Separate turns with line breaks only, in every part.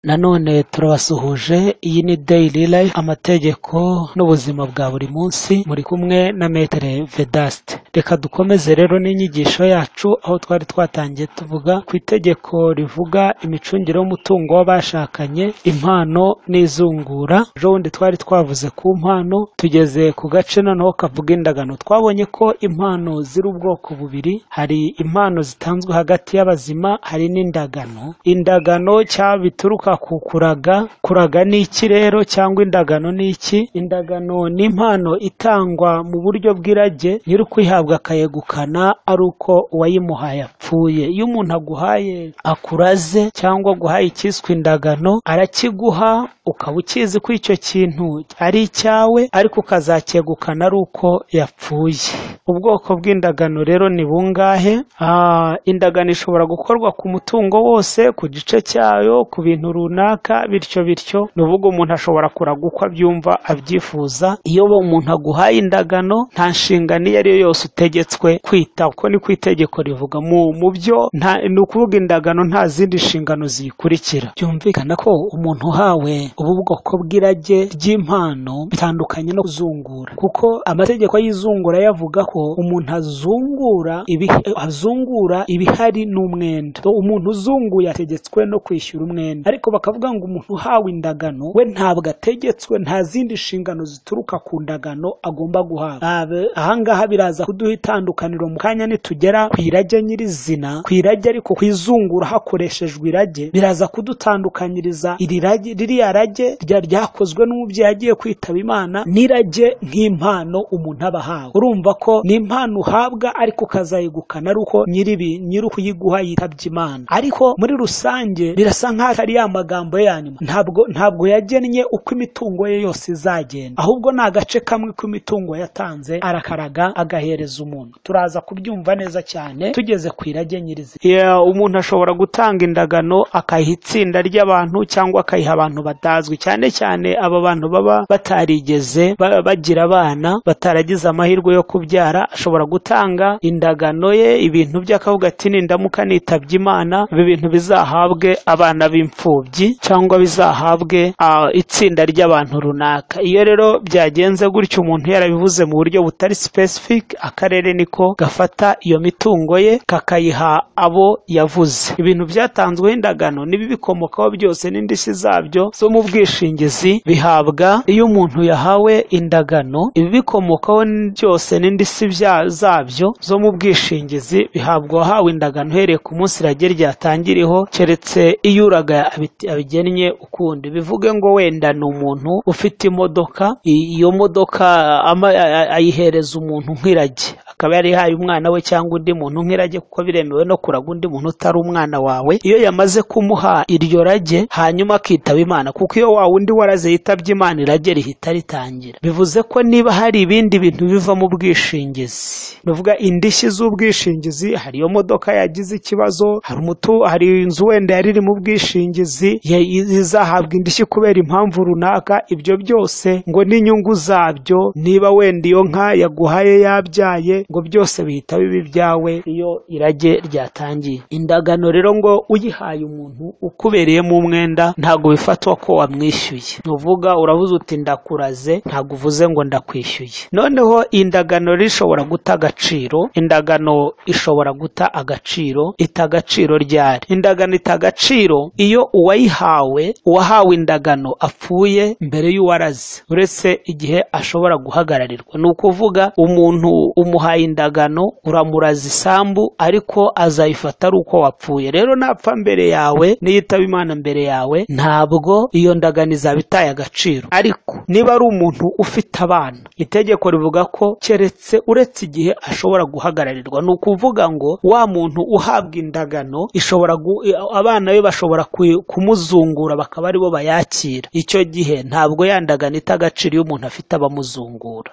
nanone turabasuhuje iyi ni dayili rayifu amategeko n'ubuzima bwa buri munsi muri kumwe na metere vedasite reka dukomeze rero n'inyigisho yacu aho twari twatangiye tuvuga ku itegeko rivuga imicungire y'umutungo w'abashakanye impano n'izungura ejo bundi twari twavuze ku mpano tugeze ku gace noneho kavuga indagano twabonye ko impano ziri ubwoko bubiri hari impano zitanzwe hagati y'abazima hari n'indagano indagano cyangwa bituruka ku kuraga kuraga ni iki rero cyangwa indagano ni iki indagano ni impano itangwa mu buryo bw'irage nyiri ukwihabwa akayegukana ari uko uwayimuhaye apfuye iyo umuntu aguhaye akuraze cyangwa aguhaye icyiswe indagano arakiguha ukaba ukizi ko icyo kintu ari icyawe ariko ukazacyegukana ari uko yapfuye ubwoko bw'indagano rero ni bungahe indagano ishobora gukorwa ku mutungo wose ku gice cyayo ku bintu runaka bityo bityo ni uvuga umuntu ashobora kuraga uko abyumva abyifuza iyo umuntu aguhaye indagano nta nshingano iyo ari yo yose utegetswe kwita uko ni ku itegeko rivuga mu byo ni ukuvuga indagano nta zindi nshingano ziyikurikira byumvikana ko umuntu uhawe ubu bwoko bw'irage ry'impano bitandukanye no kuzungura kuko amategeko y'izungura yavuga ko umuntu azungura azungura ibihari n'umwenda umuntu uzunguye ategetswe no kwishyura umwenda ariko bakavuga ngo umuntu uhawe indagano we ntabwo ategetswe nta zindi nshingano zituruka ku ndagano agomba guhabwa ahangaha biraza kuduha itandukaniro mu kanya nitugera ku irage nyirizina ku irage ariko ku izungura hakoreshejwe irage biraza kudutandukanyiriza iri rage ririya rage ryakozwe n'umubyeyi agiye kwitaba imana n'irage nk'impano umuntu aba ahawe urumva ko ni impano uhabwa ariko ukazayegukana ari uko nyiribi nyiri ukuyiguha yitabye imana ariko muri rusange birasa nk'aho ari ya magambo yanyuma ntabwo ntabwo yagennye uko imitungo ye yose izagenda ahubwo ni agace kamwe k'imitungo yatanze arakaraga agahereza umuntu turaza kubyumva neza cyane tugeze ku irage nyirizina umuntu ashobora gutanga indagano akayiha itsinda ry'abantu cyangwa akayiha abantu batazwi cyane cyane aba bantu baba batarigeze bagira abana bataragize amahirwe yo kubyara ashobora gutanga indagano ye ibintu by'akavuga ati nindamuka nitabye imana ibi bintu bizahabwe abana b'imfubyi cyangwa bizahabwe itsinda ry'abantu runaka iyo rero byagenze gutyo umuntu yarabivuze mu buryo butari specific akarere niko gafata iyo mitungo ye kakayiha abo yavuze ibintu byatanzweho indagano n'ibi bikomokaho byose n'indishyi zabyo zo mu bwishingizi bihabwa iyo umuntu yahawe indagano ibi bikomokaho byose n'indishyi zabyo zo mu bwishingizi bihabwa uwahawe indagano uhereye ku munsi irage ryatangiriho keretse iyo uraga abigennye ukundi bivuge ngo wenda ni umuntu ufite imodoka iyo modoka ayihereza umuntu nk'irage akaba yarihaye umwana we cyangwa undi muntu nk'irage kuko biremewe no kuraga undi muntu utari umwana wawe iyo yamaze kumuha iryo rage hanyuma akitaba imana kuko iyo wa wundi waraze yitabye imana irage rihita ritangira bivuze ko niba hari ibindi bintu biva mu bwishingizi bivuga indishyi z'ubwishingizi hari iyo modoka yagize ikibazo hari umutu hari inzu wenda yari iri mu bwishingizi izahabwa indishyi kubera impamvu runaka ibyo byose ngo n'inyungu zabyo niba wenda iyo nka yaguhaye yabyaye ngo byose bihita biba ibyawe iyo irage ryatangiye indagano rero ngo uyihaye umuntu ukubereyemo umwenda ntabwo bifatwa ko wamwishyuye uvuga uravuze uti ndakuraze ntabwo uvuze ngo ndakwishyuye noneho indagano rishobora guta agaciro indagano ishobora guta agaciro ita agaciro ryari indagano ita agaciro iyo uwayihawe uwahawe indagano apfuye mbere y'uwaraze uretse igihe ashobora guhagararirwa ni ukuvuga umuntu umuhaye indagano uramuraza isambu ariko azayifata ari uko wapfuye rero napfa mbere yawe niyitaba imana mbere yawe ntabwo iyo ndagano izaba itaye agaciro ariko niba ari umuntu ufite abana itegeko rivuga ko keretse uretse igihe ashobora guhagararirwa ni ukuvuga ngo wa muntu uhabwa indagano ishobora abana be bashobora kumuzungura bakaba aribo bayakira icyo gihe ntabwo ya ndagano ita agaciro iyo umuntu afite abamuzungura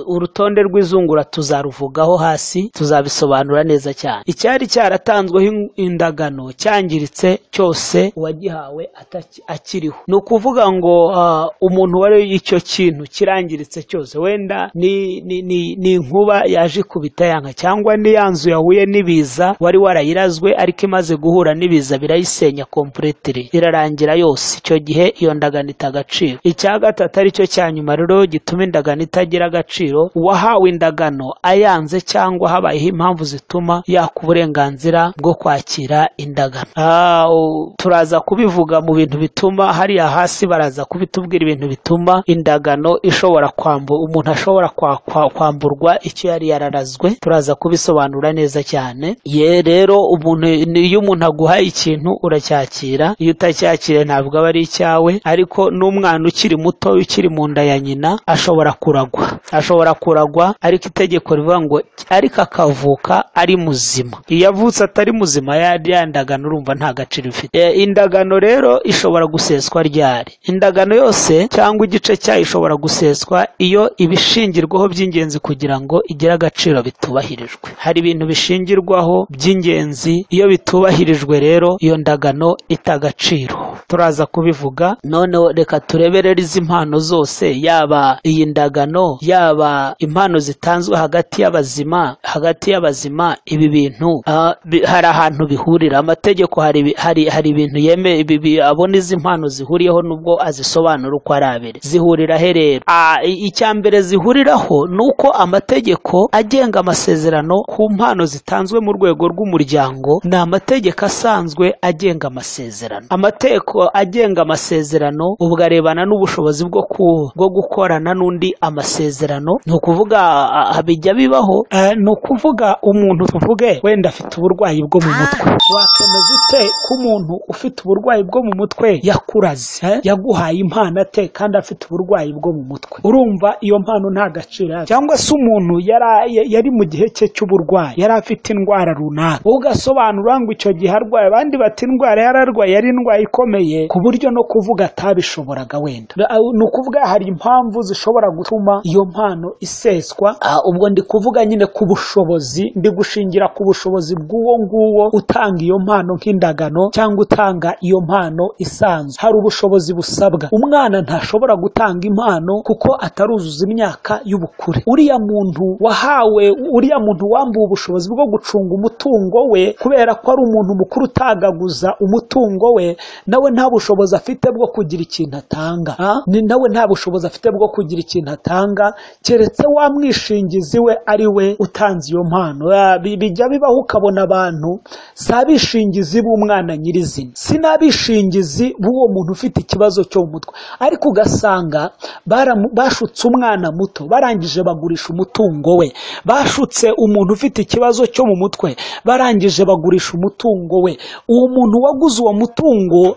urutonde rw'izungura tuza
tuzaruvugaho hasi tuzabisobanura neza cyane icyari cyaratanzweho indagano cyangiritse cyose uwagihawe ataki- akiriho ni ukuvuga ngo ah, umuntu wari icyo kintu kirangiritse cyose wenda ni ni- ni- ni inkuba yaje ikubita yanga cyangwa ni ya nzu yahuye n'ibiza wari warayirazwe ariko imaze guhura n'ibiza birayisenya kompuretire irarangira yose icyo gihe iyo ndagano ita agaciro icya gatatu ari cyo cya nyuma rero gituma indagano itagira agaciro uwahawe indagano ayanze cyangwa habayeho impamvu zituma yaka uburenganzira bwo kwakira indagano Ah, u- turaza kubivuga mu bintu bituma hariya hasi baraza kubitubwira ibintu bituma indagano ishobora kwambu umuntu ashobora kwa, kwa, kwamburwa icyo yari yararazwe turaza kubisobanura neza cyane ye rero umuntu ni- iyo umuntu aguhaye ikintu uracyakira iyo utacyakiriye ntabwo aba ari icyawe ariko n'umwana ukiri muto ukiri mu nda ya nyina ashobora kuragwa ashobora kuragwa ariko itegeko rivuga ngo ariko akavuka ari muzima iyo avutse atari muzima ya ya ndagano urumva nta gaciro ifite E, indagano rero ishobora guseswa ryari indagano yose cyangwa igice cyayo ishobora guseswa iyo ibishingirwaho by'ingenzi kugira ngo igire agaciro bitubahirijwe hari ibintu bishingirwaho by'ingenzi iyo bitubahirijwe rero iyo ndagano ita agaciro turaza kubivuga noneho reka tureberere izi mpano zose yaba iyi ndagano yaba impano zitanzwe hagati y'abazima hagati y'abazima ibi bintu ah, bi- hari ahantu bihurira amategeko hari ibi- hari hari ibintu yeme ibi- bi- abona izi mpano zihuriyeho nubwo azisobanura uko ari abiri zihurira he rero Ah, i- icya mbere zihuriraho ni uko amategeko agenga amasezerano ku mpano zitanzwe mu rwego rw'umuryango ni amategeko asanzwe agenga amasezerano amategeko agenga amasezerano ubwo arebana n'ubushobozi bwo ku- bwo gukorana n'undi amasezerano ni ukuvuga ah, ah, bijya bibaho eh, ni ukuvuga umuntu tuvuge wenda afite uburwayi bwo mu mutwe wakemeza ute ko umuntu ufite uburwayi bwo mu mutwe yakuraze eh? yaguhaye impano ate kandi afite uburwayi bwo mu mutwe urumva iyo mpano nta gaciro yari cyangwa se umuntu yari yari mu gihe cye cy'uburwayi yari afite indwara runaka wowe ugasobanura ngo icyo gihe arwaye abandi bati indwara yari arwaye yari indwara ikomeye ku buryo no kuvuga atabishoboraga wenda ni ukuvuga hari impamvu zishobora gutuma iyo mpano iseswa Ah, ubwo ndi kuvuga nyine ku bushobozi ndi gushingira ku bushobozi bw'uwo nguwo utanga iyo mpano nk'indagano cyangwa utanga iyo mpano isanzwe hari ubushobozi busabwa umwana ntashobora gutanga impano kuko ataruzuza imyaka y'ubukure uriya muntu wahawe uriya muntu wambuwe ubushobozi bwo gucunga umutungo we kubera ko ari umuntu mukuru utagaguza umutungo we nawe nta bushobozi afite bwo kugira ikintu atanga Ah, ni nawe nta bushobozi afite bwo kugira ikintu atanga keretse wa mwishingizi we ari we utanze iyo mpano Ah, bi- bijya bibaho ukabona abantu si abishingizi b'umwana nyirizina si n'abishingizi b'uwo muntu ufite ikibazo cyo mu mutwe ariko ugasanga baramu- bashutse umwana muto barangije bagurisha umutungo we bashutse umuntu ufite ikibazo cyo mu mutwe barangije bagurisha umutungo we uwo muntu waguze uwo mutungo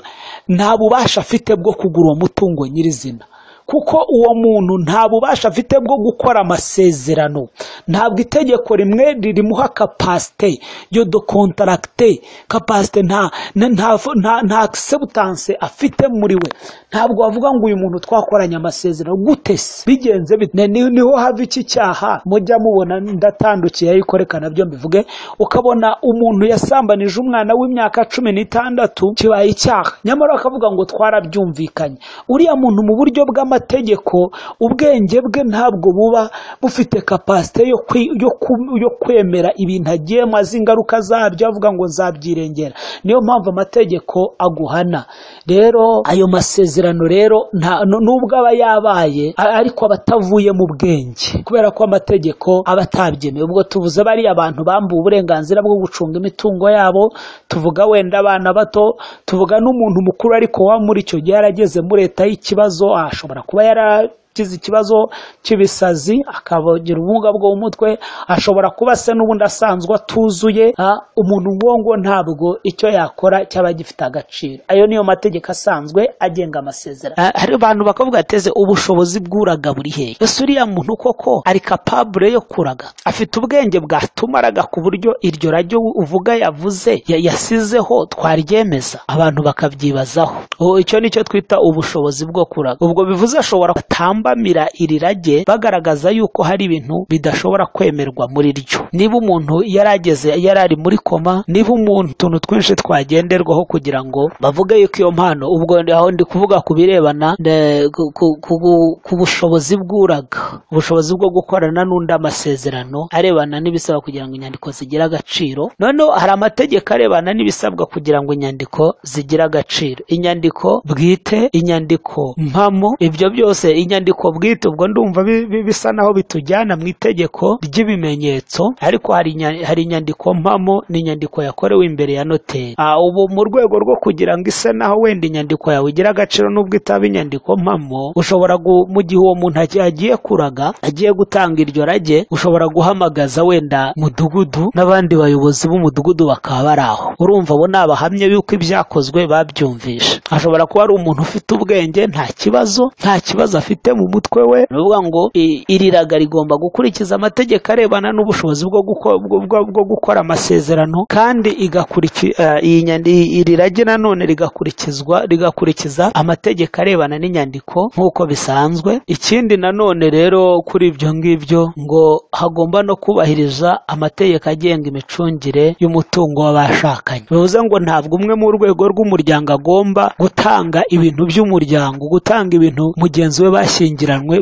nta bubasha afite bwo kugura uwo mutungo nyirizina kuko uwo muntu nta bubasha afite bwo gukora amasezerano ntabwo itegeko rimwe ririmuha kapasite yo do kontaragite kapasite nta nta nta- nta- nta sebutanse afite muri we ntabwo wavuga ngo uyu muntu twakoranye amasezerano gute se bigenze bite Ni- niho hava iki cyaha mujya mubona ndatandukiye ariko reka nabyo mbivuge ukabona umuntu yasambanije umwana w'imyaka cumi n'itandatu kibaye icyaha nyamara bakavuga ngo twarabyumvikanye uriya muntu mu buryo bw'amategeko ubwenge bwe ntabwo buba bufite kapasite yo, kwi- yo, ku- yo kwemera ibintu agiyemo azi ingaruka zabyo avuga ngo nzabyirengera niyo mpamvu amategeko aguhana rero ayo masezerano rero nta nu- nubwo aba yabaye a- ariko aba atavuye mu bwenge kubera ko amategeko aba atabyemewe ubwo tuvuze bariya bantu bambuwe uburenganzira bwo gucunga imitungo yabo tuvuga wenda abana bato tuvuga n'umuntu mukuru ariko wa muri icyo gihe yarageze muri leta y'ikibazo ashobora kuba yaragize ikibazo cy'ibisazi akagira ubumuga bwo mu mutwe ashobora kuba se n'ubundi asanzwe atuzuye Ah, umuntu nk'uwo ngo ntabwo icyo yakora cyaba gifite agaciro ayo niyo mategeko asanzwe agenga amasezerano Ah, hari abantu bakavuga ateze ubushobozi bw'uraga buri hehe ese uriya muntu koko ari kapabure yo kuraga afite ubwenge bwatuma araga ku buryo iryo rajyo uvuga yavuze ya- yasizeho twaryemeza abantu bakabyibazaho ubu icyo ni cyo twita ubushobozi bwo kuraga ubwo bivuze ashobora atamba babambamira iri rage bagaragaza yuko hari ibintu bidashobora kwemerwa muri ryo niba umuntu yarageze yari ari muri koma niba umuntu utuntu twinshi twagenderwaho kugira ngo bavuge yuko iyo mpano ubwo aho ndi kuvuga ku birebana ne- ku- ku- ku- ku bushobozi bw'uraga ubushobozi bwo gukorana n'undi amasezerano arebana n'ibisaba kugira ngo inyandiko zigire agaciro noneho hari amategeko arebana n'ibisabwa kugira ngo inyandiko zigire agaciro inyandiko bwite inyandiko mpamo ibyo byose inyandiko bwite ubwo ndumva bi- bi- bisa naho bitujyana mu itegeko ry'ibimenyetso ariko hari inya- hari inyandiko mpamo n'inyandiko yakorewe imbere ya noteri Ah, ubu mu rwego rwo kugira ngo ise naho wenda inyandiko yawe igire agaciro n'ubwo itaba inyandiko mpamo ushobora gu- mu gihe uwo muntu aki- agiye kuraga agiye gutanga iryo rage ushobora guhamagaza wenda mudugudu n'abandi bayobozi b'umudugudu bakaba bari aho urumva abo ni abahamya yuko ibyakozwe babyumvisha ashobora kuba ari umuntu ufite ubwenge nta kibazo nta kibazo afite mu mutwe we ni ukuvuga ngo i- iri raga rigomba gukurikiza amategeko arebana n'ubushobozi bwo guko- bwo- bwo- bwo gukora amasezerano kandi igakurikiza iyi nyandi iri rage nanone rigakurikizwa rigakurikiza amategeko arebana n'inyandiko nk'uko bisanzwe ikindi nanone rero kuri ibyo ngibyo ngo hagomba no kubahiriza amategeko agenga imicungire y'umutungo w'abashakanye bivuze ngo ntabwo umwe mu rwego rw'umuryango agomba gutanga ibintu by'umuryango gutanga ibintu mugenzi we bashyingiranywe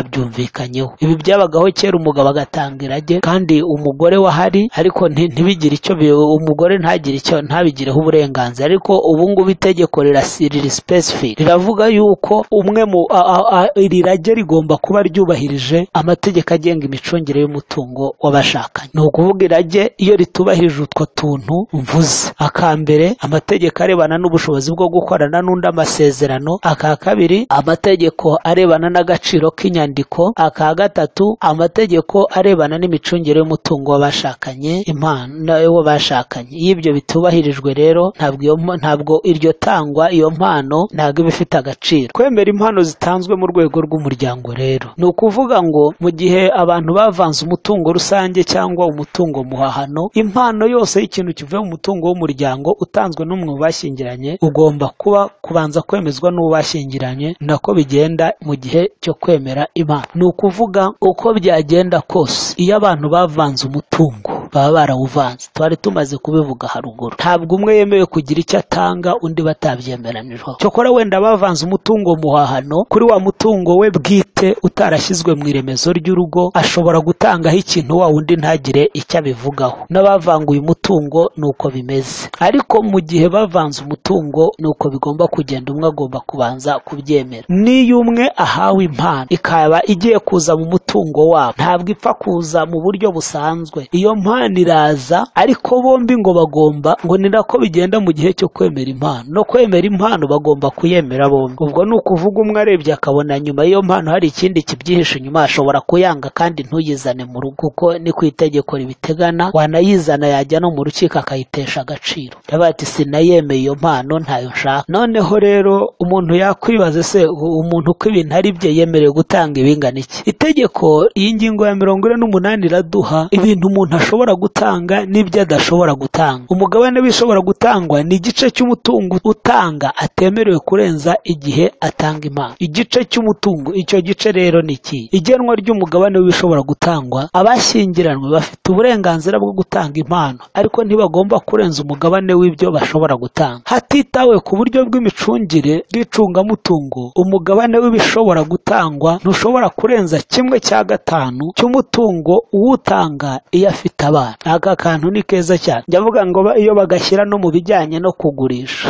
batabyumvikanyeho ibi byabagaho kera umugabo agatanga irage kandi umugore wahari ariko nti- ntibigire icyo bi- umugore ntagire icyo ntabigireho uburenganzira ariko ubu ngubu itegeko rirasi- riri specific riravuga yuko umwe mu a- a- a- iri rage rigomba kuba ryubahirije amategeko agenga imicungire y'umutungo w'abashakanye ni ukuvuga irage iyo ritubahirije utwo tuntu mvuze aka mbere amategeko arebana n'ubushobozi bwo gukorana n'undi amasezerano aka kabiri amategeko arebana n'agaciro k'inyandiko aka gatatu amategeko arebana n'imicungire y'umutungo w'abashakanye impano w'abashakanye iyo ibyo bitubahirijwe rero ntabwo iyo mpa- ntabwo iryo tangwa iyo mpano ntabwo iba ifite agaciro kwemera impano zitanzwe mu rwego rw'umuryango rero ni ukuvuga ngo mu gihe abantu bavanze umutungo rusange cyangwa umutungo muhahano impano yose y'ikintu kivuye mu mutungo w'umuryango utanzwe n'umwe mu bashyingiranye ugomba kuba kubanza kwemezwa n'uwo bashyingiranye nako bigenda mu gihe cyo kwemera impano ni ukuvuga uko byagenda kose iyo abantu bavanze umutungo baba barawuvanze twari tumaze kubivuga haruguru ntabwo umwe yemewe kugira icyo atanga undi batabyemeranijweho cyokora wenda bavanze umutungo muhahano kuri wa mutungo we bwite utarashyizwe mu iremezo ry'urugo ashobora gutangaho ikintu wa wundi ntagire icyo abivugaho n'abavanguye umutungo ni uko bimeze ariko mu gihe bavanze umutungo ni uko bigomba kugenda umwe agomba kubanza kubyemera niyo umwe ahawe impano ikaba igiye kuza mu mutungo wabo ntabwo ipfa kuza mu buryo busanzwe iyo mpano iraza ariko bombi ngo bagomba ngo ni nako bigenda mu gihe cyo kwemera impano no kwemera impano bagomba kuyemera bombi ubwo ni ukuvuga umwe arebye akabona nyuma y'iyo mpano hari ikindi kibyihishe inyuma ashobora kuyanga kandi ntuyizane mu rugo kuko ni ku itegeko ribitegana wanayizana yajya no mu rukiko akayitesha agaciro Aravuga ati sinayemeye iyo mpano ntayo nshaka noneho rero umuntu yakwibaza se u- umuntu uko ibintu ari bye yemerewe gutanga ibingana iki itegeko iyi ngingo ya mirongo ine n'umunani iraduha ibintu umuntu ashobora gutanga n'ibyo adashobora gutanga umugabane w'ibishobora gutangwa ni igice cy'umutungo utanga atemerewe kurenza igihe atanga impano igice cy'umutungo icyo gice rero ni iki igenwa ry'umugabane w'ibishobora gutangwa abashyingiranwe bafite uburenganzira bwo gutanga impano ariko ntibagomba kurenza umugabane w'ibyo bashobora gutanga hatitawe ku buryo bw'imicungire bw'icungamutungo umugabane w'ibishobora gutangwa ntushobora kurenza kimwe cya gatanu cy'umutungo uwutanga iyo afite abana aka kantu ni keza cyane njya mvuga ngo ba- iyo bagashyira no mu bijyanye no kugurisha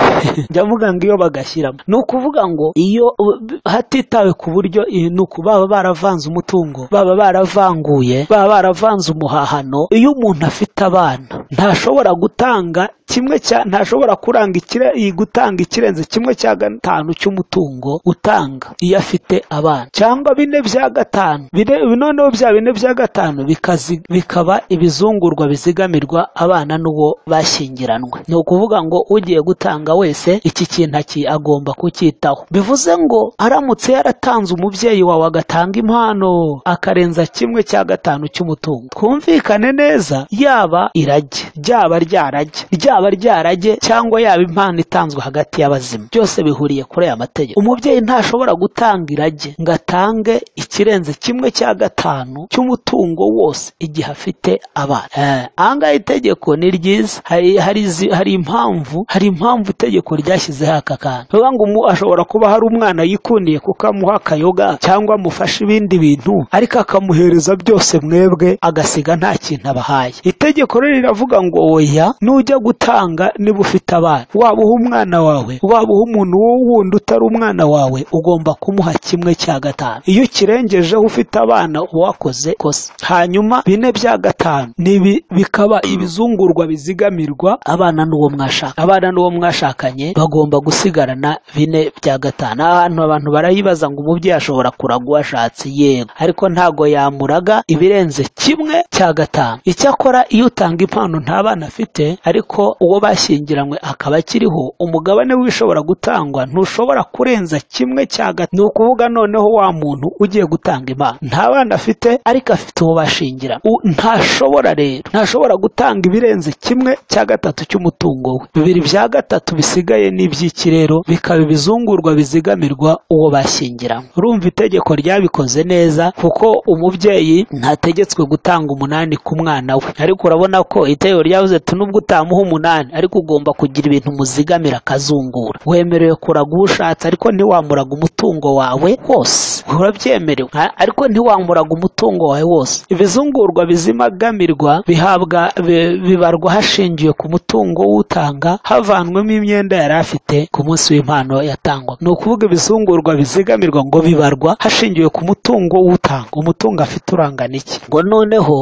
njya mvuga ngo iyo bagashyiramo ni ukuvuga ngo iyo u- b- hatitawe ku buryo iyi- ni uku baba baravanze umutungo baba baravanguye baba baravanze umuhahano iyo umuntu afite abana ntashobora gutanga kimwe cya ntashobora kuranga ikire, iyi gutanga ikirenze kimwe cya gatanu cy'umutungo utanga iyo afite abana cyangwa bine bya gatanu bine noneho bya bine bya gatanu bikazi, bikaba ibizungurwa bizigamirwa abana n'uwo bashyingiranwe ni ukuvuga ngo ugiye gutanga wese iki kintu aki- agomba kucyitaho bivuze ngo aramutse yaratanze umubyeyi wawe agatanga impano akarenza kimwe cya gatanu cy'umutungo twumvikane neza yaba irage ryaba ryarajye ryaba ryarajye cyangwa yaba impano itanzwe hagati y'abazima byose bihuriye kuri aya mategeko umubyeyi ntashobora gutanga irage ngo atange ikirenze kimwe cya gatanu cy'umutungo wose igihe afite abana Eh, aha ngaha itegeko ni ryiza hari hari izi- hari impamvu hari impamvu itegeko ryashyizeho aka kantu bivuga ngo umu- ashobora kuba hari umwana yikundiye kuko amuha akayoga cyangwa amufasha ibindi bintu ariko akamuhereza byose mwebwe agasiga nta kintu abahaye itegeko rero riravuga ngo oya nujya gutanga niba ufite abana waba uha umwana wawe waba uha umuntu wundi utari umwana wawe ugomba kumuha kimwe cya gatanu iyo ukirengejeho ufite abana uba wakoze kosa hanyuma bine bya gatanu ni ibi- bikaba ibizungurwa bizigamirwa abana n'uwo mwashakanye abana n'uwo mwashakanye bagomba gusigarana bine bya gatanu ahantu abantu barayibaza ngo umubyeyi ashobora kuraga uwo ashatse yego ariko ntago yamuraga ibirenze kimwe cya gatanu icyakora iyo utanga impano nta bana afite ariko uwo bashyingiranywe akaba akiriho umugabane w'ibishobora gutangwa ntushobora kurenza kimwe cya gatanu ni ukuvuga noneho wa muntu ugiye gutanga impano nta bana afite ariko afite uwo bashingira ntashobora rero ntashobora gutanga ibirenze kimwe cya gatatu cy'umutungo we bibiri bya gatatu bisigaye n'iby'iki rero bikaba ibizungurwa bizigamirwa uwo bashyingiranywe urumva itegeko ryabikoze neza kuko umubyeyi ntategetswe gutanga umunani ku mwana we ariko urabona ko itegeko ryavuze ati nubwo utamuha umunani ariko ugomba kugira ibintu muzigamira akazungura wemerewe kuraga uwo ushatse ariko ntiwamuraga umutungo wawe wose urabyemerewe a- ariko ntiwamuraga umutungo wawe wose ibizungurwa bizigamirwa bihabwa bi- bibarwa hashingiwe ku mutungo w'utanga havanwemo imyenda yari afite ku munsi w'impano yatangwaga ni ukuvuga ibizungurwa bizigamirwa ngo bibarwa hashingiwe ku mutungo w'utanga umutungo afite urangana iki ngo noneho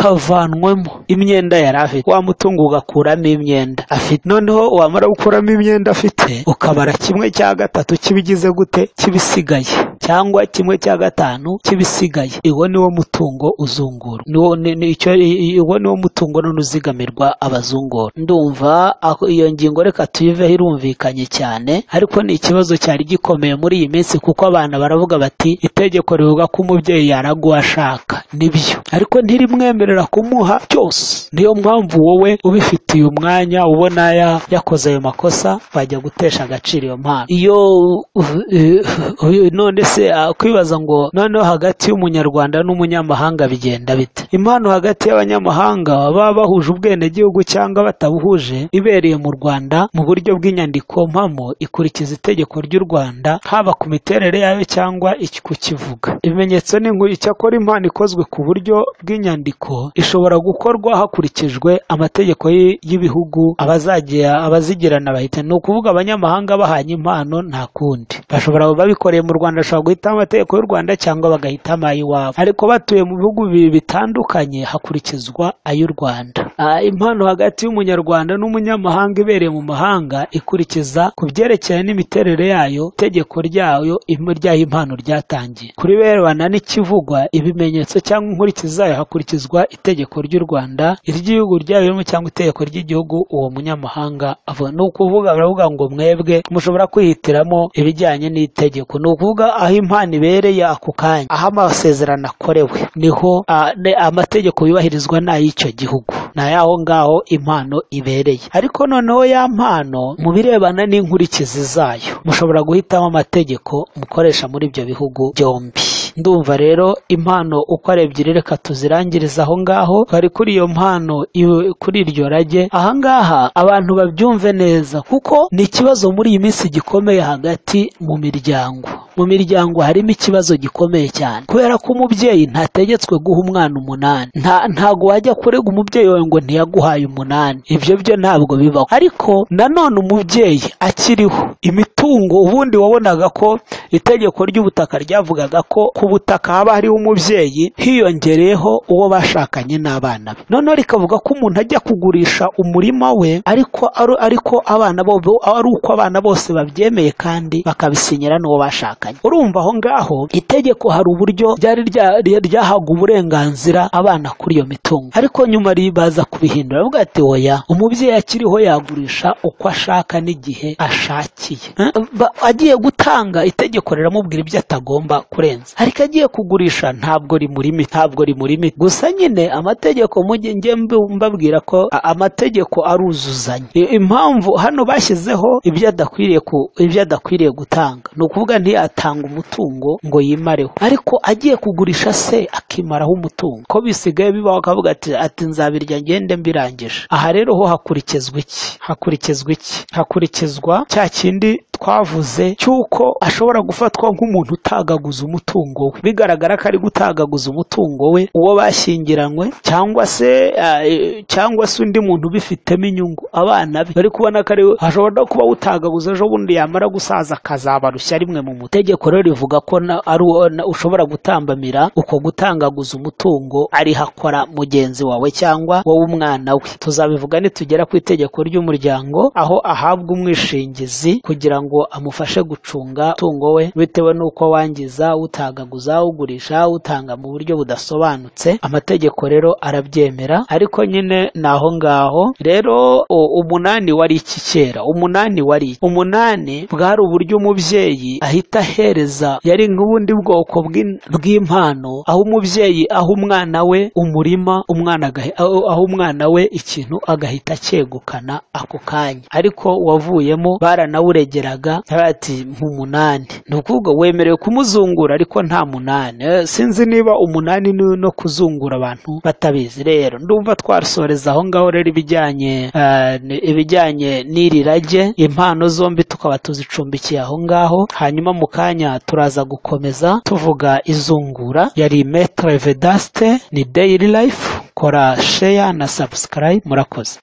hakavanwamo imyenda yari afite wa mutungo ugakuramo imyenda afite noneho wamara gukuramo imyenda afite ukabara kimwe cya gatatu cy'ibigize gute cy'ibisigaye cyangwa kimwe cya gatanu cy'ibisigaye uwo ni wo mutungo uzungura niwo ni- ni- icyo- i- i- uwo ni wo mutungo none uzigamirwa abazungura ndumva ako- iyo ngingo reka tuyiveho irumvikanye cyane ariko ni ikibazo cyari gikomeye muri iyi minsi kuko abana baravuga bati itegeko rivuga ko umubyeyi yaraga uwo ashaka nibyo ariko ntirimwemerera kumuha byose niyo mpamvu wowe ubifitiye umwanya ubona ya- yakoze ayo makosa wajya gutesha agaciro iyo mpano iyo uv- uv- none se ah, kwibaza ngo noneho hagati y'umunyarwanda n'umunyamahanga bigenda bite impano hagati y'abanyamahanga baba bahuje ubwenegihugu cyangwa batabuhuje ibereye mu rwanda mu buryo bw'inyandiko mpamo ikurikiza itegeko ry'u rwanda haba ku miterere yayo cyangwa iki- kukivuga ibimenyetso ni nkuru icyakora impano ikozwe ku buryo bw'inyandiko ishobora gukorwa hakurikijwe amategeko y- y'ibihugu abazagira abazigirana bahita ni ukuvuga abanyamahanga bahanye impano nta kundi bashobora babikoreye mu rwanda bashobora guhitamo amategeko y'u rwanda cyangwa bagahitamo ay'iwabo ariko batuye mu bihugu bibiri bitandukanye hakurikizwa ay'u rwanda Ah, impano hagati y'umunyarwanda n'umunyamahanga ibereye mu mahanga ikurikiza ku byerekeranye n'imiterere yayo itegeko ryayo im- ryaho impano ryatangiye kuri birebana n'ikivugwa ibimenyetso cyangwa inkurikizi zayo hakurikizwa itegeko ry'u rwanda iry'igihugu ryayo cyangwa itegeko ry'igihugu uwo munyamahanga avuga ni ukuvuga baravuga ngo mwebwe mushobora kwihitiramo ibijyanye n'itegeko ni ukuvuga aho impano ibereye ako kanya aho amasezerano akorewe niho ah, ne- amategeko yubahirizwa n'ay'icyo gihugu ni ayaho ngaho impano ibereye ariko noneho ya mpano mu birebana n'inkurikizi zayo mushobora guhitamo amategeko mukoresha muri ibyo bihugu byombi ndumva rero impano uko ari ebyiri reka tuzirangirize aho ngaho bari kuri iyo mpano iwe- kuri iryo rage aha ngaha abantu babyumve neza kuko ni ikibazo muri iyi minsi gikomeye hagati mu miryango mu miryango harimo ikibazo gikomeye cyane kubera ko umubyeyi ntategetswe guha umwana umunani nta ntago wajya kurega umubyeyi wawe ngo ntiyaguhaye umunani ibyo byo ntabwo bibaho ariko nanone umubyeyi akiriho imitungo ubundi wabonaga ko itegeko ry'ubutaka ryavugaga ko ku butaka haba hariho umubyeyi hiyongereyeho uwo bashakanye n'abana be noneho rikavuga ko umuntu ajya kugurisha umurima we ariko ari- ariko abana bo bo- ari uko abana bose babyemeye kandi bakabisinyira n'uwo bashakanye batandukanye urumva aho ngaho itegeko hari uburyo ryari rya- rya- ryahaga uburenganzira abana kuri iyo mitungo ariko nyuma ri- baza kubihindura bavuga ati oya umubyeyi akiriho yagurisha uko ashaka n'igihe ashakiye Eh, ba- agiye gutanga itegeko riramubwira ibyo atagomba kurenza ariko agiye kugurisha ntabwo rimurimi ntabwo rimurimi gusa nyine amategeko mujye njye mbi- mbabwira ko a- amategeko aruzuzanya I- impamvu hano bashyizeho ibyo adakwiriye ku- ibyo adakwiriye gutanga ni ukuvuga ntiyatanga umutungo ngo yimareho ariko agiye kugurisha se akimaraho umutungo ko bisigaye bibaho akavuga ati ati nzabirya ngende mbirangije aha rero ho hakurikizwa iki hakurikizwa iki hakurikizwa cya kindi twavuze cy'uko ashobora gufatwa nk'umuntu utagaguza umutungo we bigaragara ko ari gutagaguza umutungo we uwo bashyingiranywe cyangwa se eh, cyangwa se undi muntu ubifitemo inyungu abana be bari kubona ko ari ashobora no kuba awutagaguza ejo bundi yamara gusaza akazabarushya rimwe mu mutungo itegeko rero rivuga ko na- ari uwo- na- ushobora gutambamira uko gutangaguza umutungo ariho akora mugenzi wawe cyangwa wowe umwana we tuzabivuga nitugera ku itegeko ry'umuryango aho ahabwa umwishingizi kugira ngo amufashe gucunga umutungo we bitewe n'uko wangiza utagaguza ugurisha utanga mu buryo budasobanutse amategeko rero arabyemera ariko nyine ni aho ngaho rero o- umunani wari iki kera umunani wari iki? umunani bwari uburyo umubyeyi ahita ahereza yari nk'ubundi bwoko bw'in- bw'impano aho umubyeyi aha umwana we umurima umwana agahe- aho aho umwana we ikintu agahita acyegukana ako kanya ariko wavuyemo baranawuregeraga ati nk'umunani ni ukuvuga wemerewe kumuzungura ariko nta munani Eh, sinzi niba umunani ni no kuzungura abantu batabizi rero ndumva twasoreza aho ngaho rero ibijyanye eh, ni- ibijyanye n'iri rage impano zombi tukaba tuzicumbikiye aho ngaho hanyuma mu kanya turaza gukomeza tuvuga izungura yari metre vedaste ni daily life kora share na subscribe murakoze